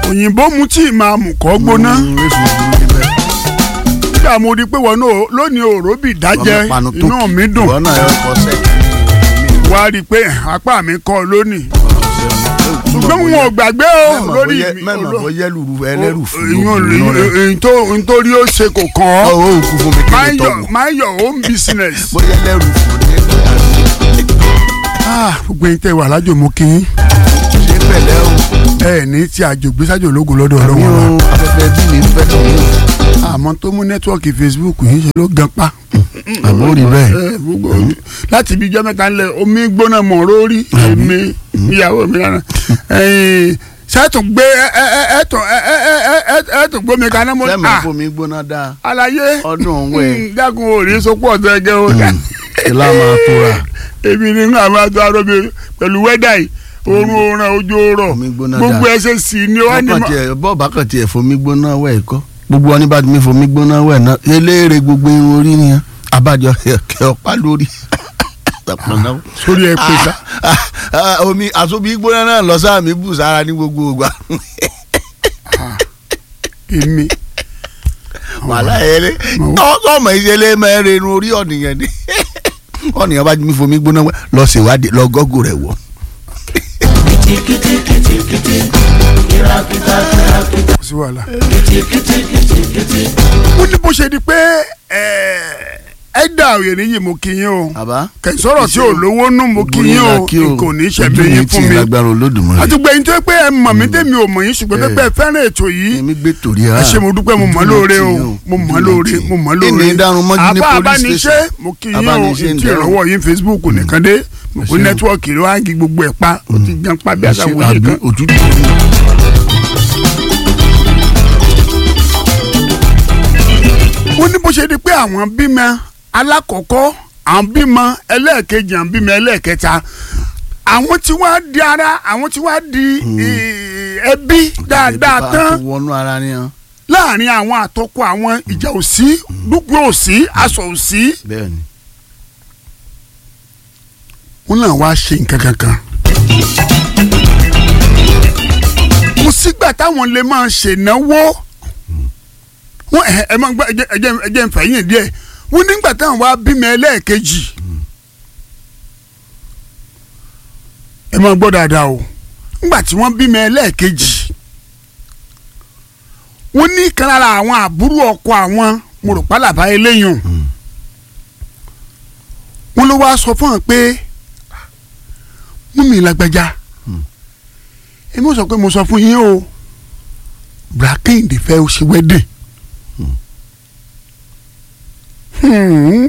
òyìnbó mu tí máa mú kọ́ gbóná Mm, èso burú níbẹ̀. nígbà mo rí i pé wọn náà lónìí òró bì dájẹ́ Ọmọ panu tó inú mi dùn ìwọ náà ẹ kọ sẹ́ẹ̀kì wá rí i pé apá mi kọ́ lónìí ṣùgbọ́n wọn ò gbàgbé o lórí mi mẹ́mọ̀ bọ́ yẹ́lù ẹlẹ́rù fún ìyún nítorí ó ṣe kò kàn ọ̀ ọ́ ó kú fún mi kí mind ni your tọ́wọ́ mind your own business. bọ́ yẹ́lẹ́rù fún ní Ah, gbogbo yín tẹ́ wà lájò mú kí yín ṣe pẹ̀lẹ́ o ẹ ní tí àjò gbésájò ológun lọ́dọ̀ ọ̀rọ̀ mi wọn ò afẹ́fẹ́ bí mi fẹ́ tó mi àmọ́ tó mú nẹ́tíwọ́ọ̀kì Facebook yìí ṣe ló gan pa. àmọ́ rí bẹ́ẹ̀ Ẹ, gbogbo láti ibi ijọ́ mẹ́ta ńlẹ̀ omi gbóná mọ̀ rórí èmi ìyàwó mi lánàá sẹ́tùn gbé ẹ̀ẹ́tùn ẹ̀ẹ́tùn gbómi kaná mọ́ sẹ́mi à fún mi gbóná dáa àlàyé ọdún wẹ̀ mm, dákun òrí sopọ̀ ọ̀tẹ̀gẹ̀ o ìlà máa tóra èmi ní nǹkan àwọn àti arọ́bì pẹ̀lú wẹ́dà yìí oorun oorun ojú oorun Omi gbóná gbogbo dáa. ẹsẹ̀ sì ni wọ́n ní bọ́ọ̀bà mọ́. tiẹ̀ bọ́ọ̀bà kan tiẹ̀ fomi gbóná wẹ̀ kọ́ gbogbo wọn ní bá mi fomi gbóná wẹ̀ náà eléèrè gbogbo irun orí ni abájọ kẹ ọ̀pá lórí sórí ẹ pé sá. Ah, ah, omi àsobi gbóná náà lọ sáà mi bù sára ní gbogbo ògbà èmi wàhálà ẹrẹ Màwá. ọmọ ìṣẹ̀lẹ̀ mẹ́rin irun orí ọ̀nìyàn ni ọ̀nìyàn bá mi fomi gbóná wẹ̀ lọ ṣèwádìí lọ gọ́gù rẹ̀ wọ̀. kò sí wàhálà. ó ní bó ṣe di pé ẹ dà òye níyì mo kí yín o àbá kẹsọ̀rọ̀ tí ò lówó nù mo kí yín o kò ní ṣẹ̀bi yín fún mi. lágbára olódùmarè àtúgbẹ́ yín tó pé ẹ mọ̀ mí tèmi ò mọ̀ yín ṣùgbọ́n tó pé ẹ fẹ́ràn ètò yìí èmi gbé torí ẹ ṣe mo dúpẹ́ mo mọ̀ lóore o mo mọ̀ lóore mo mọ̀ lóore ìní ìdárun mọ́jú ní àbá police abániṣe station mo kí yín o Abániṣe ń ètò dárun. ìrànwọ́ yín Facebook nìkan dé mo kó ṣeun. nẹ́tíwọ́ọ̀kì ló wá ń gi gbogbo ẹ̀ pa ó ti gan pa bí Ẹ ṣe àtàwọn yìí àbí kan. òtútù ó ní bó ṣe di pé àwọn bímọ alákọ̀ọ́kọ́ àwọn bímọ ẹlẹ́ẹ̀kejì àwọn bímọ ẹlẹ́ẹ̀kẹta àwọn tí wàá di ara àwọn tí wàá di eh, ẹbí dáadáa Bá a tán ti wọnú ara ni hàn láàrin àwọn àtọkọ àwọn ìjà òsí dúpẹ́ òsí aṣọ òsí bẹ́ẹ̀ ni wọn náà wá ṣe nǹkan kankan. mo sígbà táwọn lè máa ṣènáwó wọn ẹ ẹ máa gbọ́ ẹ jẹ́ ẹ jẹ́ ẹ jẹ́ nfà yín díẹ̀ wọn nígbà táwọn wá bímọ ẹlẹ́ẹ̀kejì ẹ máa gbọ́ dáadáa o nígbà tí wọ́n bímọ ẹlẹ́ẹ̀kejì wọ́n ní kan lára àwọn àbúrò ọkọ àwọn mo rò pálàbá eléyìn wọ́n ló wá sọ fún wọn pé mú mi lágbájá èmi ò sọ pé mo sọ fún yín o brakinde fẹ́ o ṣe wedding. Hmm.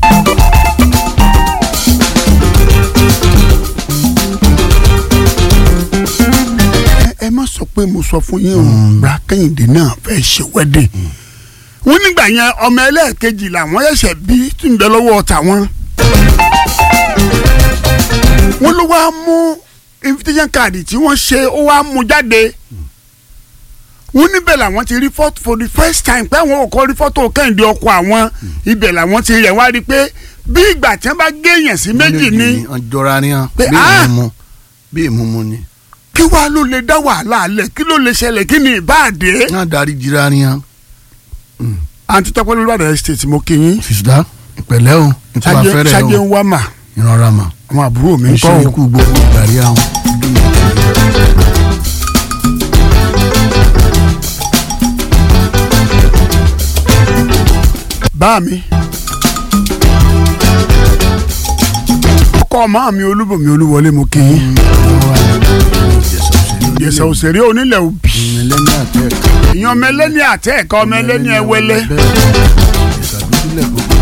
Ẹ- ẹ má sọ pé mo sọ fún yín o brakinde náà fẹ́ ṣe wedding. wọ́n nígbà yẹn ọmọ ẹlẹ́ẹ̀kejì làwọn ẹ̀ṣẹ̀ bí tí ń bẹ lọ́wọ́ tàwọn wọ́n ló wá mú invitation card tí wọ́n ṣe ó wá mú jáde wọ́n níbẹ̀ làwọn ti rí fọ́tò for the first time pé àwọn ò kọ́ rí fọ́tò kẹ́hìndé ọkọ àwọn ibẹ̀ làwọn ti rẹ̀ wá rí i pé bí ìgbà tí wọ́n bá géèyàn sí méjì ni ọjọ́ra ni hàn Pé, bí ah! ìmúmu bí ìmúmu ni kí wàá ló lè dá wàhálà alẹ̀ kí ló lè ṣẹlẹ̀ kí ni ìbáàdé. náà darí jira ni hàn àǹtí tọ́pẹ́ lórí Ìbàdàn estate mo kí yín sista ìpẹ̀lẹ́ o nítorí ṣáájú afẹ́rẹ́ ṣáájú o ń wá mà ìrora mà àwọn àbúrò mi ń nǹkan kọ́ o. ikú gbogbo ìgbàrí àwọn. bá mi. ọkọ ọmọ mi olúbọmi olúwọlé mo kí yín. ìyẹ̀sẹ̀ òṣèré onílẹ̀ òbí. ẹlẹ́ni àtẹ ìyẹn ọmọ ẹlẹ́ni àtẹ ẹ̀ka ọmọ ẹlẹ́ni ẹwẹ́lẹ́. ìsàdúdúlẹ̀ gbogbo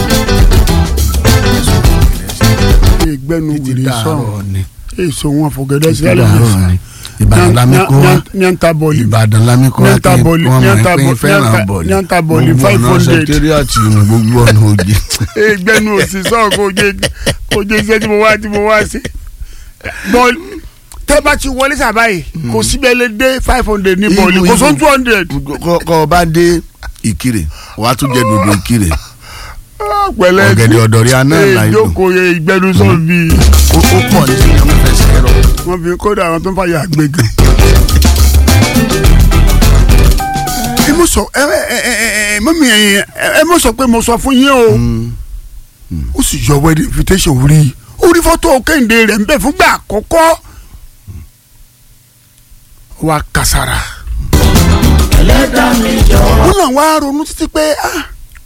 ìgbẹ́nu títí wìrì sọ̀rọ̀ dàárọ̀ ni èso wọn fògẹ́dẹ́ títí sílẹ̀ dàárọ̀ ni ìbàdàn lámẹ́kọ́ wa nyanta bọ́ọ̀lì ìbàdàn lámẹ́kọ́ wa Nyanta kí bọ́ọ̀lì, wọ́n máa nyanta pín bọ́- fẹ́ràn nyanta- bọ̀ọ̀lì nyanta bọ́ọ̀lì gbogbo ọ̀nà 500. sẹkítẹ́rìàtì ní gbogbo ọ̀nà òjì. ìgbẹ́nu òsì sọ̀rọ̀ kò jẹ́ kò jẹ́ iṣẹ́ tí mo wá tí mo wá sí. bọ́ọ̀lì tẹ́ bá ti wọlé sábàyè kò síbẹ̀ lè dé five hundred ní bọ́ọ̀lì Ibu- kò sọ ibu. two hundred. kọ́ kọ́ ọ bá dé ìkirè wàá tún jẹ dòdò ìkirè pẹ̀lẹ́ ọ̀gẹ̀dẹ̀ ọ̀dọ̀rí aná là ń lò ìjókòó yẹ ìgbẹ́nu sọ̀rọ̀ bíi ó ó pọ̀ ní ìyàwó fẹsẹ̀ rọ. wọ́n fi kódà àwọn tó ń fàyà gbẹ̀gàn. sọ ẹ ẹ ẹ ẹ mọ́mí ẹ ẹ mọ́ sọ pé mo sọ fún yín o Mm. ó sì yọ wedding invitation orí orí fọ́tò kẹ́hìndé rẹ̀ ń bẹ̀ fúngbà àkọ́kọ́ ó wá kàsàrà wọn náà wá ronú títí pé ah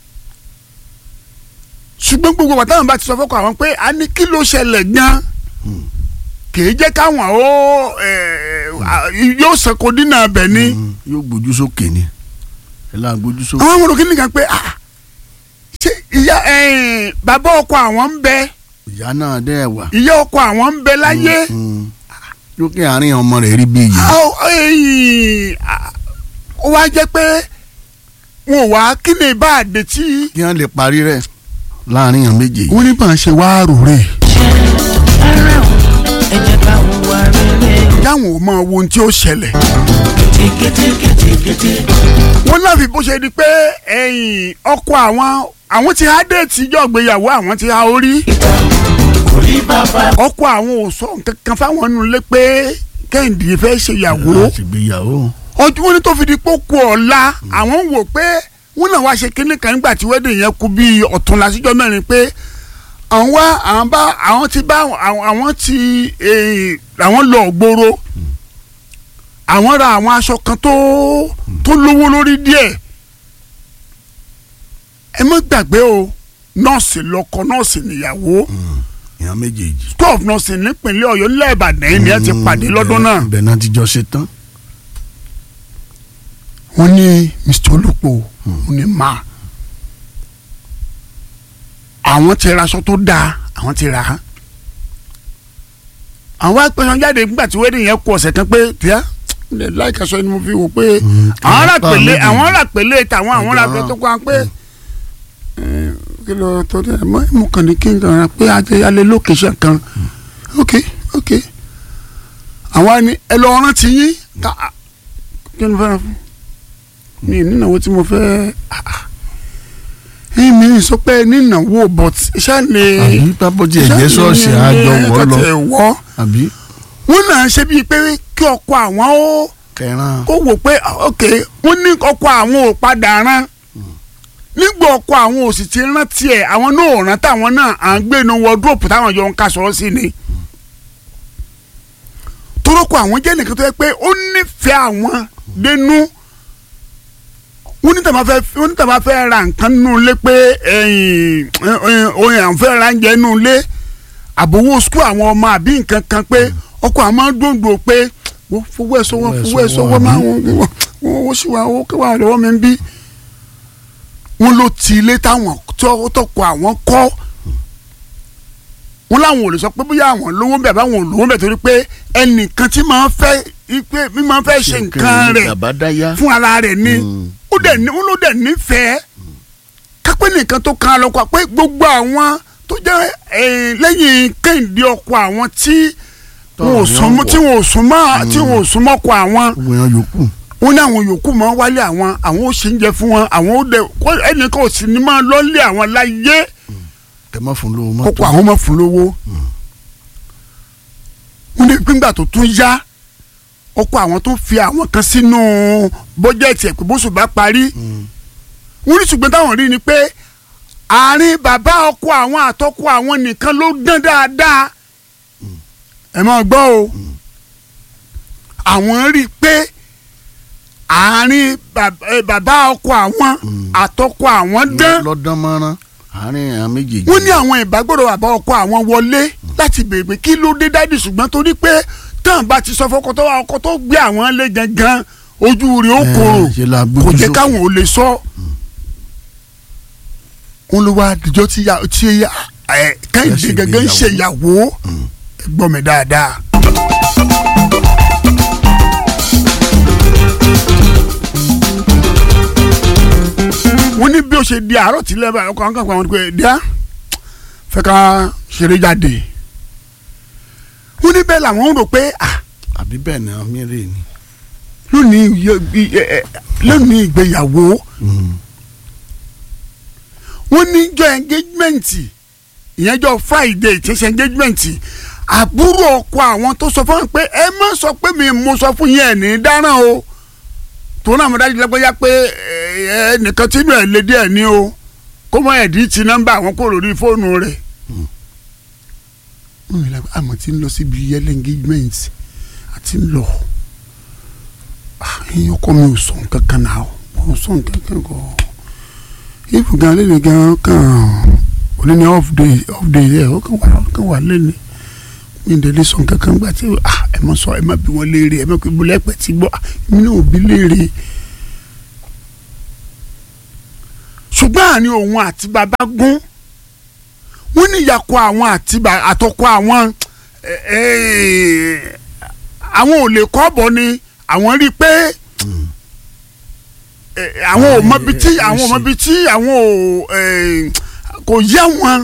ṣùgbọ́n gbogbo wa táwọn bá ti sọ fọ́kọ àwọn pé a ní kí ló ṣẹlẹ̀ gan kìí jẹ́ káwọn ó ẹ̀, à, yóò sẹ́kọ̀ọ́ dínà abẹ ni Mm. yóò gbójú sókè ni ẹ láà gbójú sókè. àwọn ọmọdé kìíní kan pé ah ṣé ìyá ẹ̀yìn bàbá ọkọ àwọn ń bẹ ìyá náà dẹ́ wà. ìyá ọkọ àwọn ń bẹ láyé Mm. lókè àárín ọmọ rẹ̀ rí bí yìí. Àwọn, ẹ̀yìn, ah, ó wá jẹ́ pé wọn ò wá kí ni bá a dé tí. kí wọ́n lè parí rẹ̀ láàrin yàn méjèèjì. wọ́n ní bá a ṣe wá rò rè ara o ẹ jẹ́ ká hùwà rere o dáwọn ò máa wo ohun tí ó ṣẹlẹ̀. tìkìtìkìtìkìtì wọ́n náà fi bó ṣe di pé ẹ̀yìn ọkọ àwọn àwọn ti há déètì ìjọ ìgbéyàwó àwọn ti há orí. orí bàbá ọkọ àwọn ò sọ nǹkan kan fáwọn nù lé pé kẹ́hìndé fẹ́ ṣe ìyàwó. láti gbéyàwó. ọjọ́ wọn ní tó fi di pé ó kú ọ̀la àwọn ń wò pé wọ́n náà wá ṣe kínní kan nígbà tí wedding yẹn kú bíi ọ̀tún lásìjọ́ mẹ́rin pé àwọn wá àwọn bá àwọn ti bá àwọn àwọn ti eh, àwọn lọ gbòòrò àwọn ra àwọn aṣọ kan tó tó lówó lórí díẹ̀ ẹ má gbàgbé o nọ́ọ̀sì lọ́kọ nọ́ọ̀sì níyàwó ìyàn méjèèjì. school of nursing nípínlẹ̀ ọ̀yọ́ nílẹ̀ ìbàdàn yìí ni ẹ ti pàdé lọ́dún náà. ibẹ̀ náà ti jọ ṣe tán. wọ́n ní mr olùpọ̀ wọ́n ní ma àwọn ti ra aṣọ tó dáa àwọn ti rà á àwọn apẹ̀sán jáde nígbà tí wedding yẹn kú ọ̀sẹ̀ kan pé tíá ilẹ̀ láìka sọ ni mo fi wò pé àwọn rà pèlè àwọn rà pèlè tàwọn àwọn rà pèlè tó kọ́ àwọn pé kí ló tó dé mọ́ mo kàn ní kí n kàn ra pé alẹ́ lókèṣẹ̀ kan ok ok àwọn ni ẹ lọ rántí yín ká kí ni mo fẹ́ràn fún mi nínáwó tí mo fẹ́ mi ì sọ pé nínáwó but ṣáà lè àbí pápọ́jì ẹ̀jẹ̀ ṣọ́ọ̀ṣì àjọ wọ́ lọ wọ́ àbí wọ́n náà ṣe bíi pé kí ọkọ àwọn ó kẹran. kó wò pé ok wọ́n ní ọkọ àwọn ò padà rán nígbà ọkọ àwọn ò sì ti rántí ẹ̀ àwọn náà ò rántí àwọn náà à ń gbé inú wọdúrópù táwọn jọ ń ká sọ sí ni torókọ àwọn jẹ́ nìkan tó yẹ pé ó nífẹ̀ẹ́ àwọn dénú wọ́n ní tàbá fẹ́ wọ́n ní tàbá fẹ́ ra nǹkan nínú ilé pé ẹ̀yìn oyin àwọn fẹ́ ra oúnjẹ nínú ilé àbówó sukú àwọn ọmọ àbí nǹkan kan pé ọkọ àwọn máa ń dòdò pé wọ́n fowó ẹ̀ sọ́wọ́ fowó ẹ̀ sọ́wọ́ máa wọ́n wọ́n sì wá owó kẹwàá lọ́wọ́ mi ń bí wọ́n ló ti ilé táwọn tọkọ àwọn kọ́ wọ́n láwọn ò lè sọ pé bóyá àwọn lówó bẹ̀ báwọn ò lówó bẹ̀ torí pé ẹnìkan tí máa ń fẹ́ ipe mi máa ń fẹ́ ṣe nǹkan rẹ̀ àbádáyá. fún ara rẹ̀ ni ó dẹ̀ ní ó ló dẹ̀ nífẹ̀ẹ́ kápẹ́ nìkan tó kan lọ́kọ̀ pé gbogbo àwọn tó jẹ́ lẹ́yìn kẹ́hìndé ọkọ àwọn tí wọn ò súnmọ́ tí wọn ò súnmọ́ tí wọn ò súnmọ́ ọkọ àwọn gbogbo yẹn yòókù. wọn ní àwọn yòókù máa wálé àwọn àwọn ó ṣe ń jẹ fún wọn àwọn ó dẹ ẹnìkan ò sì ní máa lọ́lé àwọn láyé ẹ má fún lówó kókó mọ́tò. àwọn máa fún lówó wọn ní gbígbà tó tún yá ọkọ àwọn tó fi àwọn kan sínú bọ́jẹ̀tì ẹ̀ pé bóṣù bá parí wọ́n ní ṣùgbọ́n táwọn rí ni pé àárín bàbá ọkọ àwọn àtọkọ àwọn nìkan ló dán dáadáa ẹ máa gbọ́ o àwọn rí i pé àárín bàb- eh, bàbá ọkọ àwọn àtọkọ àwọn dán lọ́dán mọ́rán àárín àwọn méjèèjì. wọ́n ní àwọn ìbágbọ́dọ̀ bàbá ọkọ àwọn wọlé láti béèrè pé kí ló dé dádì ṣùgbọ́n torí pé tán bá ti sọ fọkọ tó wà ọkọ tó gbé àwọn lé gangan ojú rẹ̀ ó Eh, korò ṣe la kò gbójú jẹ́ sókè. káwọn ò lè sọ. wọ́n ló wá àdìjọ́ tí ya tí ya ẹ̀ kẹ́hìndé ṣe gangan ń ṣe ìyàwó ẹ gbọ́ mi dáadáa. wọ́n ní bí ó ṣe di àárọ̀ tí lẹ́bàá ọkọ̀ àwọn kan pa àwọn pé díà fẹ́ ká ṣeré jáde wọ́n ní bẹ́ẹ̀ làwọn ń rò pé ah àbí bẹ́ẹ̀ ni àwọn mìíràn ni. lónìí iye- iye- ẹ- lónìí ìgbéyàwó wọ́n ní jọ engagement ìyẹn jọ friday tí ṣe engagement àbúrò ọkọ àwọn tó sọ fún wọn pé ẹ má sọ pé mi mo sọ fún yín ẹ ní dáràn o tó náà mo dájú lágbájá pé ẹ nìkan tí inú ẹ̀ lé díẹ̀ ní o kó mọ ẹ̀dí ti nọ́mbà àwọn kò lórí fóònù rẹ̀. wọ́n yìí lágbá àmọ́ tí ń lọ síbi yẹlẹ engagement àti ń lọ ẹ̀yin ọkọ mi ò sọ nǹkan kan náà ò sọ nǹkan kan kọ́ if gan lẹ́nu gan kan òní ni off day off day yẹ ó kàn wà ó kàn wà lẹ́nu mi ò délé sọ nǹkan kan gbà tí ah ẹ má sọ ẹ má bí wọn léèrè ẹ má bí wọn lẹ́pẹ̀ tí gbọ́ mi náà ò bí léèrè ṣùgbọ́n àní òun àti bàbá gún wọ́n ní ìyàkọ̀ àwọn àti àtọkọ àwọn àwọn ò lè kọ́ bọ̀ ni àwọn rí i pé àwọn ò mọbi tí àwọn ò mọbi tí àwọn ò kò yẹ wọn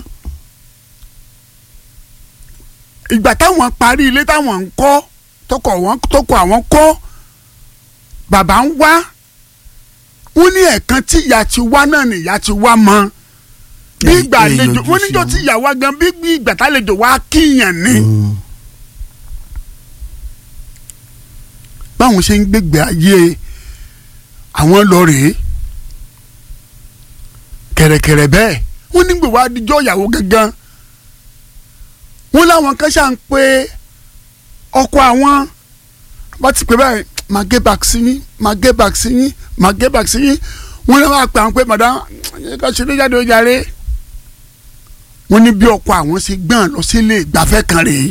ìgbà táwọn parí ilé táwọn ń kọ́ tọkọ wọn tọkọ àwọn kọ́ bàbá ń wá wọ́n ní ẹ̀ẹ̀kan tí ìyá ti wá náà ni ìyá ti wá mọ́ bí ìgbà àlejò wọ́n níjọ́ tí ìyá wá gan bí ìgbà tálejò wá kíyàn ni. báwọn ṣe ń gbégbé ayé àwọn lọ rèé kẹ̀rẹ̀kẹ̀rẹ̀ bẹ́ẹ̀ wọ́n nígbè wá díjọ́ ìyàwó gangan wọ́n láwọn kan ṣáà ń pe ọkọ àwọn wọ́n ti pè báyìí máa gé back sí yín máa gé back sí yín máa gé back sí yín wọ́n ní wọ́n á pè àwọn pé madam ẹ ká ṣe léjáde ó jàre wọ́n ní bí ọkọ àwọn ṣe gbọ́n lọ sílé ìgbafẹ́ kan rèé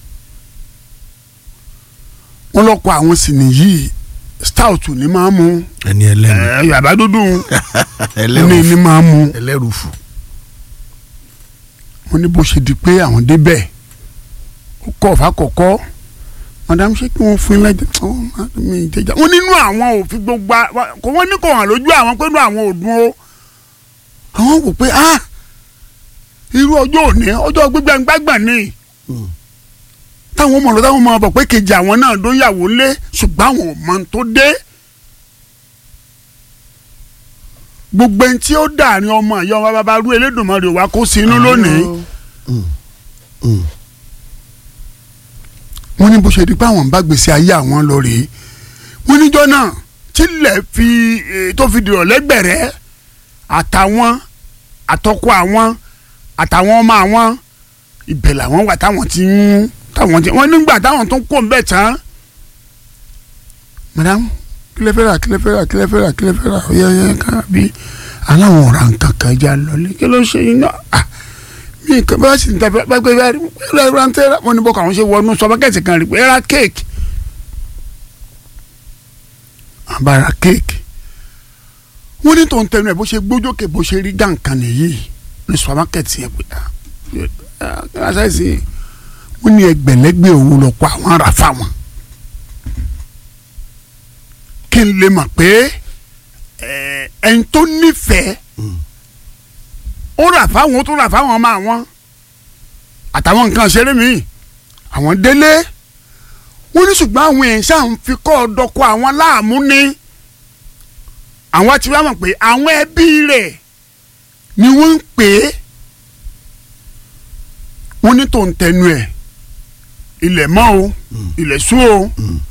wọ́n lọ́kọ àwọn sì nìyí stout ní máa mú ẹni ẹlẹ́nu ẹ yàrá dúdú ní ẹlẹ́rù ní máa mú ẹlẹ́rù fù. wọ́n ní bó ṣe di pé àwọn débẹ̀ ó kọ́ ọ̀fà kọ̀kọ́ madam ṣé kí wọ́n fún yín lẹ́jẹ̀ ọ́ mi ìjẹjà wọ́n nínú àwọn òfin gbogbo a- kò wọ́n ní kò hàn lójú àwọn pé inú àwọn ò dùn o àwọn wò pé ah irú ọjọ́ òní ọjọ́ gbígbàngbàgbàn ni táwọn ọmọ lọ táwọn ọmọ bọ̀ pé kejì àwọn náà ló yàwó lé ṣùgbọ́n àwọn ò mọ ohun tó dé gbogbo ẹni tí ó dàrin ọmọ ìyá ọmọ bàbá rú Elédùmarè wá kó sí inú lónìí wọ́n ní bó ṣe di pé àwọn ń bá gbèsè ayé àwọn lọ rèé wọ́n níjọ́ náà tílẹ̀ fi eh, tó fi dìrọ̀ lẹ́gbẹ̀rẹ́ àtàwọn àtọkọ àwọn àtàwọn ọmọ àwọn ibẹ̀ làwọn wà táwọn ti ń táwọn ti wọ́n nígbà táwọn tó ń kó ń bẹ̀ tán madam kílẹ̀ fẹ́ rà kílẹ̀ fẹ́ rà kílẹ̀ fẹ́ rà kílẹ̀ fẹ́ rà ọ̀yẹ́ ọ̀yẹ́ ká bí aláwọn ọ̀rà nǹkan kan já lọlé kí ló ṣe yín náà ah mi nǹkan bá sì ń tẹ bá gbé bá rí ẹ̀rọ ẹ̀rọ ń tẹ́ra wọn ni bọ́kọ̀ àwọn ṣe wọnú sọpákẹ́tì kan rí pé ẹ̀rá kéèkì àbára kéèkì wọ́n ní tó ń tẹnu ẹ̀ bó ṣe gbójókè bó ṣe rí gàǹkan nìyí ní sọpákẹ́tì yẹn pé ah ṣáìsì wọ́n ní ẹgbẹ̀lẹ́gbẹ̀ owó lọ kó àwọn ará fáwọn kí n lè mọ̀ pé ẹ̀ ẹni tó nífẹ̀ẹ́ ó rà fáwọn ó tún rà fáwọn ọmọ àwọn àtàwọn nǹkan ṣeré mi àwọn délé wọ́n ní ṣùgbọ́n àwọn èèyàn ṣáà ń fi kọ́ ọ̀dọ́kọ àwọn láàmú ni àwọn ti wá mọ̀ pé àwọn ẹbí rẹ̀ ni wọ́n ń pè é wọ́n ní tó ń tẹnu ẹ̀ ilẹ̀ mọ́ o ilẹ̀ sú o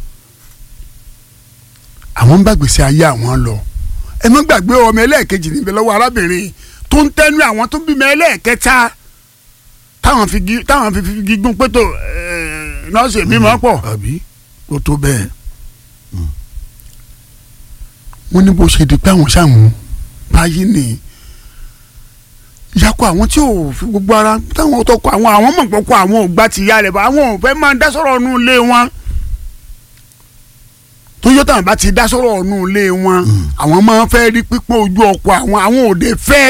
àwọn ń bá gbèsè ayé àwọn lọ ẹ má gbàgbé ọmọ ẹlẹ́ẹ̀kejì níbẹ̀ lọ́wọ́ arábìnrin tó ń tẹnu àwọn tó bímọ ẹlẹ́ẹ̀kẹta táwọn fi gi- táwọn fi fi gígùn pétò nọ́ọ̀sì bímọ pọ̀ àbí ó tó bẹ́ẹ̀. wọ́n ní bó ṣe di pé àwọn ṣàmù báyìí ni ìyàkọ àwọn tí ò fi gbogbo ara táwọn tọkọ àwọn àwọn mọ̀ pọ̀kọ àwọn ò gbà ti ya rẹ̀ bá àwọn ò fẹ́ máa dá sọ̀rọ̀ ọ̀nù ilé wọn tó yọ táwọn bá ti dá sọ̀rọ̀ ọ̀nù ilé wọn àwọn máa fẹ́ rí pípọ́n ojú ọkọ àwọn àwọn òde fẹ́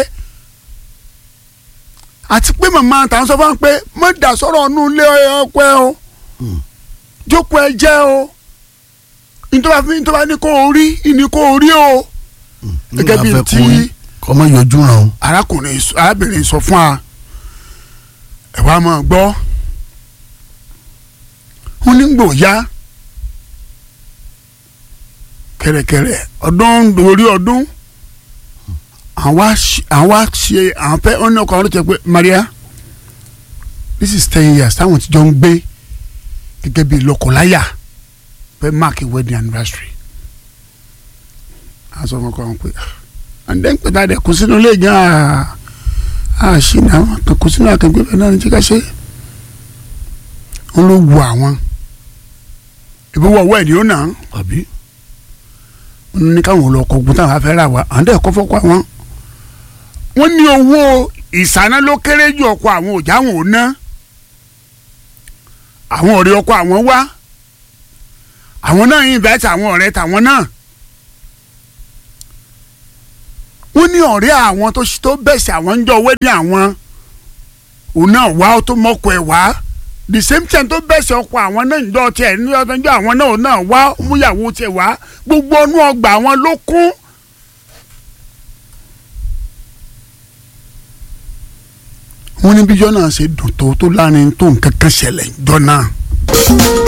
àti pé màmá àtàwọn sọ fún wọn pé má dá sọ̀rọ̀ ọ̀nù ilé ọkọ ẹ o jókòó ẹ jẹ́ o ntọ́ba fi ntọ́ba ní kó o rí ní kó o rí o gẹ́gẹ́ bí ti kọ́mọ yọjú ràn ó. arákùnrin sọ- arábìnrin sọ fún wa ẹ wá máa gbọ́ wọn ní gbò ya kẹ̀rẹ̀kẹ̀rẹ̀ ọdún lórí ọdún àwa ṣe- àwa ṣe àwọn fẹ́ ọ́nà ọkọ̀ ọ̀rọ̀ tẹ pé Maria this is ten years táwọn ti jọ ń gbé gẹ́gẹ́ bí lọ́kọláya fẹ́ mark a wedding anniversary a sọ fún ọkọ wọn pé àǹdẹ́ ń pẹ̀tà dẹ̀ kó sínú ilé gan a ṣì ní àwọn kan kó sínú àkàngbé bẹ́ẹ̀ náà ní jíkà ṣe wọn ló wu àwọn ìbí wọ ọwọ́ ẹ̀ ní ó nà án àbí wọn ní káwọn lọ kọ gbọ́n táwọn afẹ́ rà wá àǹdẹ́ ẹ̀kọ́ fọ́kọ́ àwọn wọn ní owó ìsáná ló kéré jù ọkọ àwọn òjá àwọn ò ná àwọn ọ̀rẹ́ ọkọ àwọn wá àwọn náà invite àwọn ọ̀rẹ́ tàwọn náà wọ́n ní ọ̀rẹ́ àwọn tó tó bẹ̀sẹ̀ àwọn ń jọ wẹ́dí àwọn òun náà wá ó tó mọ́kọ ẹ̀ wá the same time tó bẹ̀sẹ̀ ọkọ àwọn náà ń jọ tiẹ̀ ní ọjọ́ àwọn náà òun náà wá múyàwó tiẹ̀ wá gbogbo ọnú ọgbà àwọn ló kún. wọ́n ní bíjọ́ náà ṣe dùn tó tó láàrin tó nǹkan kan ṣẹlẹ̀ jọ náà.